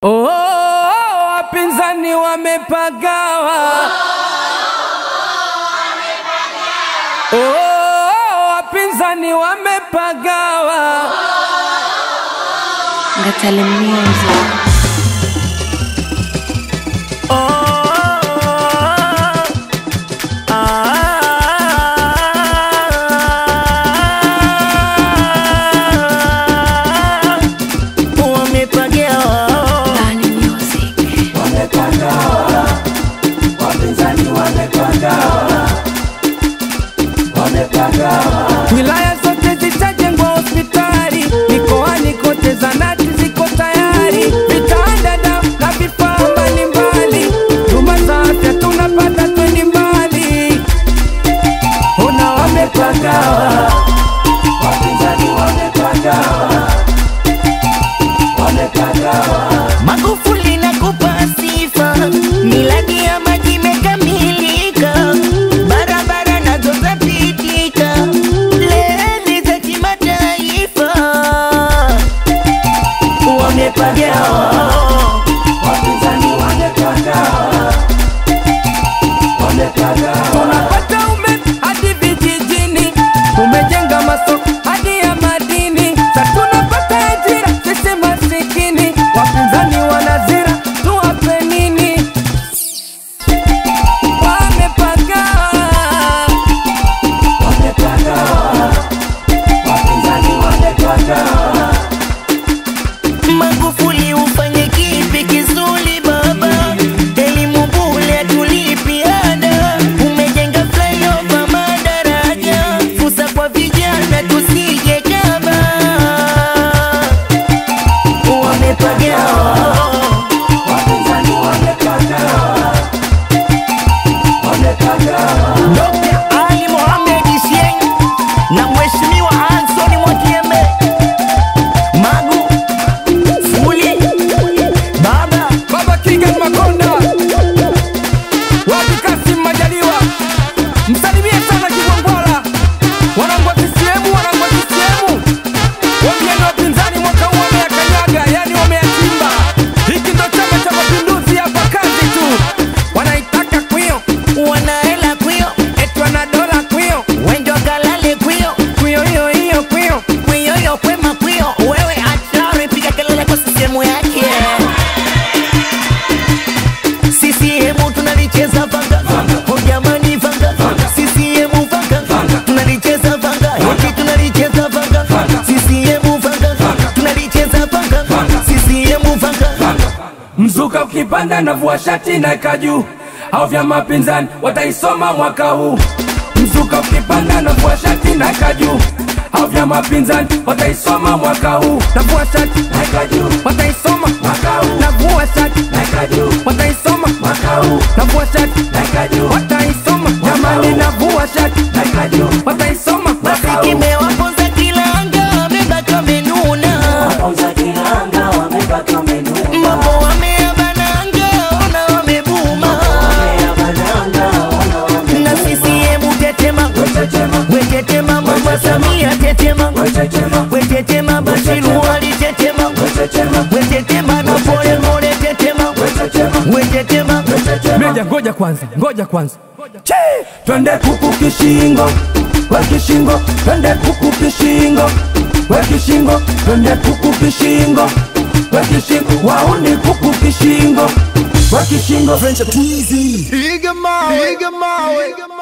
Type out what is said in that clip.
Oh, wapinzani wamepagawa. Oh, wapinzani wamepagawa. Ngatale Music. Bani Music. Wilaya zote zitajengwa hospitali, mikoani kote zanati ziko tayari, vitanda dawa na vifaa mbalimbali, huduma za afya tunapata twendi mbali. Ona wamepagawa, wapinzani wamepagawa, wamepagawa. Magufuli nakupa sifa, miradi ya maji imekamilika, barabara nazo zapitika, reli za kimataifa wamepagawa. Wapinzani wamepagawa, wamepagawa. Tunapata umeme hadi vijijini, tumejenga masoko hadi ya madini, sa tunapata ajira sisi masikini. Wapinzani wanazira, tuwape nini? Wamepagawa, wamepagawa, wapinzani wamepagawa. Magufuli ufanye kipi kizuri baba, elimu bure tulipi ada, umejenga flyover madaraja, fursa kwa vijana tusije kama wamepagawa. Wapinzani wamepagawa, wamepagawa. Dr. Ali Mohamed Shein na Mheshimiwa Anthony Mwakyembe Magu Fuli Baba Baba Kigen Makonda, wapi Kasim Majaliwa, msalimie sana Kigwangwala, wanangu wa CCM, wanangu wa CCM, wambieni wapinzani mwaka huu wameyakanyaga, yani wameyachimba. Hiki ndo Chama cha Mapinduzi, hapa kazi tu, wanaitaka kwio, wanaela kwio eti wana dola kwio, wendo kalale kwio kwio hiyo hiyo kwio. kwioyo kwema kwio wewe hatari piga kelele kwa sisemu yake CCM tunalicheza vanga oh jamani vanga CCM vanga tunalicheza vanga hiki tunalicheza vanga CCM vanga tunalicheza vanga CCM vanga Mzuka ukipanda na vua shati na kaju au vya mapinzani wataisoma mwaka huu. Mzuka ukipanda na vua shati na kaju au vya mapinzani wataisoma mwaka huu. Na vua shati na kaju wataisoma mwaka huu. Na vua shati na kaju wataisoma mwaka huu. Na vua shati na kaju wataisoma jamani, na vua shati na kaju wataisoma mwaka huu. kimewaponza kilanga wamebaki wamenuna mambo wameabananga ona wamebuma na CCM tetema wetetema mama Samia tetema wetetema Bashiru Ali tetema wetetema na pole mole tetema wetetema Meja, ngoja kwanza, ngoja kwanza. Che! Twende kuku kishingo, we kishingo, twende kuku kishingo, we kishingo, twende kuku kishingo, we kishingo, wauni kuku kishingo, we kishingo. Piga mawe, piga mawe,